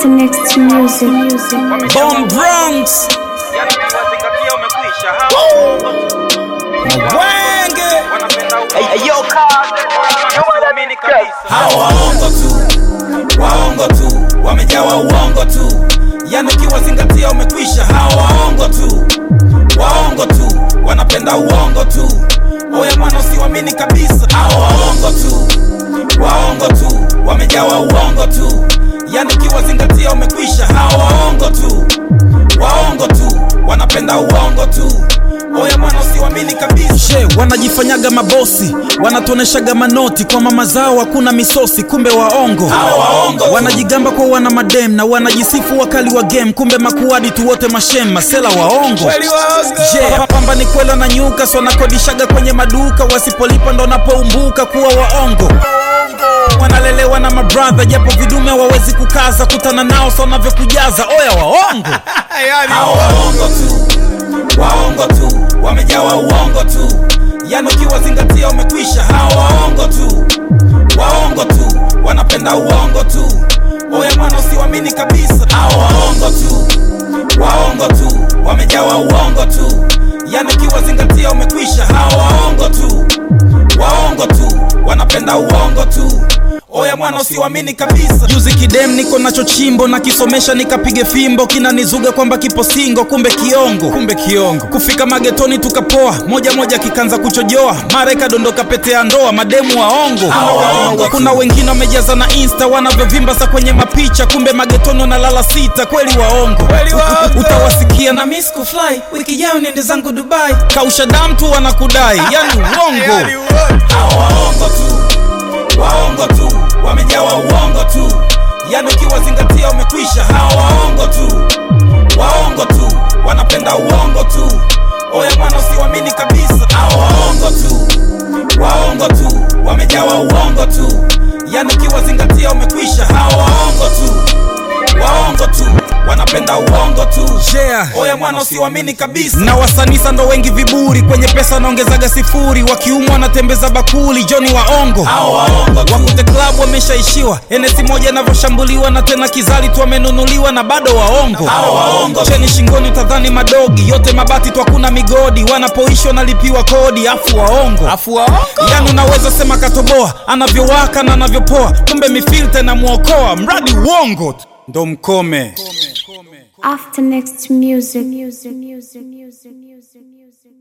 After next music, music. Bomb Bronx Yani ukiwazingatia umekwisha hao Mwenge wanapenda Yo, uamini kabisa Hawa waongo tu Waongo tu Wamejawa uongo tu Yani ukiwazingatia umekwisha Hawa waongo tu Waongo tu Wanapenda uongo tu Oya mwana usiwamini kabisa Hawa waongo tu Waongo tu Wamejawa uongo tu Yani ukiwazingatia umekwisha Hawa waongo tu Waongo tu Wanapenda uongo tu Oya mwana usiwamini kabisa she wanajifanyaga mabosi wanatuoneshaga manoti kwa mama zao hakuna misosi kumbe waongo wanajigamba kwa wana madem na wanajisifu wakali wa game kumbe makuadi tu wote mashem masela waongo je pamba ni kwela na nyuka so wanakodishaga kwenye maduka wasipolipa ndo napoumbuka kuwa waongo wanalelewa na mabradha japo vidume wawezi kukaza kutana nao so wanavyokujaza oya waongo Hao waongo tu waongo tu wamejawa uongo tu yani ukiwazingatia umekwisha hawa waongo tu waongo tu wanapenda uongo tu oya mwana usiwamini kabisa hawa waongo tu waongo tu wamejawa uongo tu yani ukiwazingatia umekwisha hawa waongo tu waongo tu wanapenda uongo tu oya mwana usiwamini kabisa juzi kidem niko nacho chimbo na kisomesha nikapige fimbo kinanizuga kwamba kipo singo kumbe kiongo kumbe kiongo kufika magetoni tukapoa moja moja kikanza kuchojoa mara ikadondoka pete ya ndoa mademu waongo kuna wengine wamejaza na insta wanavyovimba sa kwenye mapicha kumbe magetoni wanalala sita kweli waongo utawasikia na miss kufly wiki jao niende zangu dubai kausha damu tu wanakudai yani uongo Hawa waongo tu waongo tu wamejawa uongo tu yani ukiwazingatia umekwisha hawa waongo tu waongo tu wanapenda uongo tu oya mwana usiwamini kabisa hawa waongo tu waongo tu wamejawa uongo tu yani ukiwazingatia umekwisha hawa waongo tu waongo tu wanapenda uongo tu yeah. oya mwana usiwamini kabisa na wasanisa ndo wengi viburi kwenye pesa wanaongezaga sifuri wakiumwa wanatembeza bakuli joni waongo wakute klabu wameshaishiwa enesi moja inavyoshambuliwa na tena kizali tu wamenunuliwa na bado waongo cheni shingoni utadhani madogi yote mabati tu hakuna migodi wanapoishi wanalipiwa kodi afu waongo afu waongo yani unaweza sema katoboa anavyowaka na anavyopoa kumbe mifilta inamwokoa mradi uongo tu ndo mkome After next music, music, music, music, music, music.